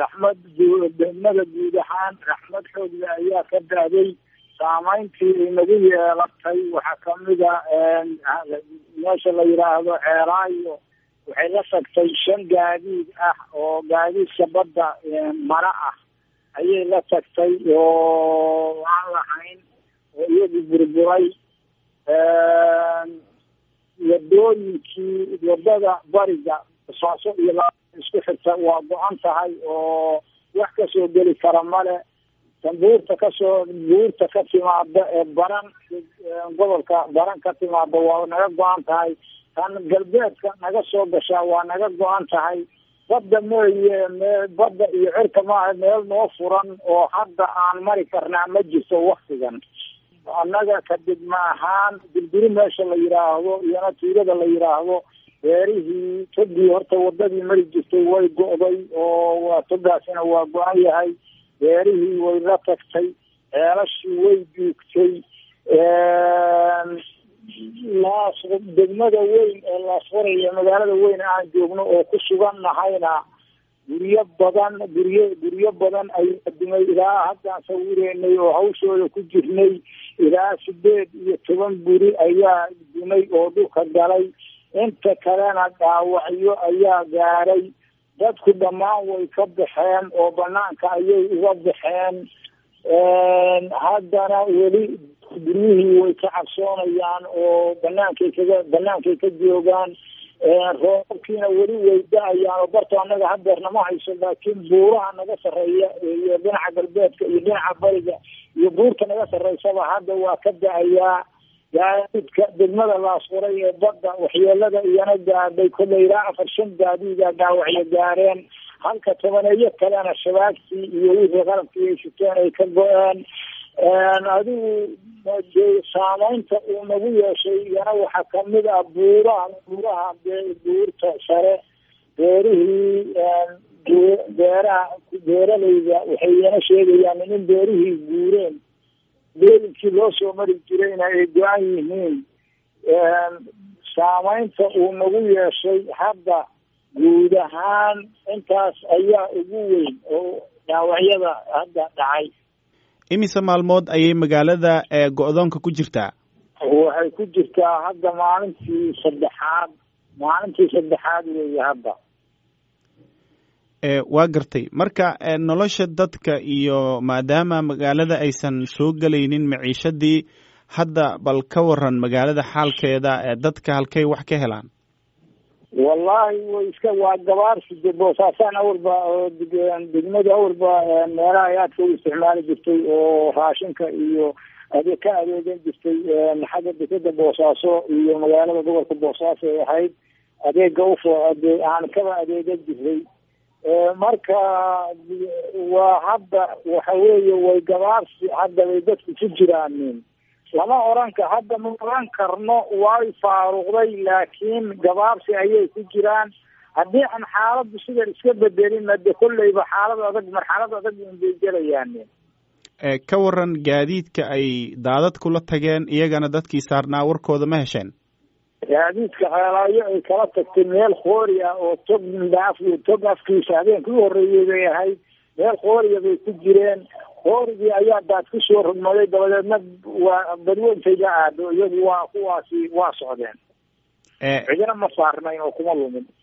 raxmad degmada guud ahaan raxmad xoogla ayaa ka da'day saameyntii inagu yeelatay waxaa kamida meesha la yidhaahdo ceeraayo waxay la tagtay shan gaadiid ah oo gaadiidka badda mara ah ayay la tagtay oo aan lahayn oo iyadu burburay wadooyinkii wadada bariga saaso iyo la isku xigta waa go-an tahay oo wax kasoo geli kara male tan buurta kasoo buurta ka timaada ee baran gobolka baran ka timaada waa naga go-an tahay tan galbeedka naga soo gashaa waa naga go-an tahay badda mooye mee badda iyo cirka maaha meel noo furan oo hadda aan mari karnaa ma jirto waktigan annaga kadibma ahaan dirbiri meesha la yidhaahdo iyona tuulada la yidhaahdo beerihii togii horta wadadii mari jirtay way go'day oo waa togaasina waa go-an yahay beerihii way la tagtay ceelashii way duugtay laas degmada weyn ee laasfaraya magaalada weyn aan joogno oo ku sugan nahayna guryo badan guryo guryo badan ayaa dumay ilaa haddaan sawireynay oo hawshooda ku jirnay ilaa sideed iyo toban guri ayaa dumay oo dhulka galay inta kalena dhaawacyo ayaa gaaray dadku dhammaan way ka baxeen oo banaanka ayay uga baxeen haddana weli guryihii way ka cabsoonayaan oo banaankay kaga banaankay ka joogaan roobabkiina weli way da-ayaan oo barto annaga hadeerna ma hayso laakiin buuraha naga sarreeya iyo dhinaca galbeedka iyo dhinaca bariga iyo buurta naga sarreysaba hadda waa ka da-ayaa gaadiidka degmada laasfuray ee badda waxyeelada iyana gaadhay kolley ilaa afar shan gaadiida dhaawacyo gaareen halka tobaneeyo kalena shabaagtii iyo wixii qalabkii ay siteen ay ka go-een adigu saameynta uu nagu yeeshay iyana waxaa kamid ah buuraha buuraha buurta sare beerihii beeraha beeralayda waxay iyana sheegayaan in beerihii guureen beelinkii loo soo mari jirayna ay go-an yihiin saameynta uu nagu yeeshay hadda guud ahaan intaas ayaa ugu weyn oo dhaawacyada hadda dhacay imise maalmood ayay magaalada go-doonka ku jirtaa waxay ku jirtaa hadda maalintii saddexaad maalintii saddexaad weeye hadda waa gartay marka nolosha dadka iyo maadaama magaalada aysan soo gelaynin maciishadii hadda bal ka waran magaalada xaalkeeda dadka halkay wax ka helaan wallahi way iska waa gabaarsi de boosaasaan awalba degmada awalba meelaha ay aadka u isticmaali jirtay oo raashinka iyo ade ka adeegan jirtay xagga dekeda boosaaso iyo magaalada gobolka boosaaso ay ahayd adeega ufo ade aan kaba adeegan jiray marka waa hadda waxa weeye way gabaarsi hadda bay dadku ku jiraanin lama oran ka hadda ma oran karno way faaruqday laakiin gabaabsi ayay ku jiraan haddii aan xaaladdu sidan iska bedelina de kolleyba xaalad adag marxalad adag unbay gelayaan ka waran gaadiidka ay daadadku la tageen iyagana dadkii saarnaa warkooda ma hesheen gaadiidka ceelaayo ay kala tagtay meel khoori ah oo tog mindhaaf tog afkiisa habeenkii u horreeyey bay ahayd meel khooriya bay ku jireen hoorigii ayaa daad ku soo rugmaday dabadeedna waa badweyntayga aado iyagu waa kuwaasi waa socdeen cidina ma saarnayn oo kuma lumin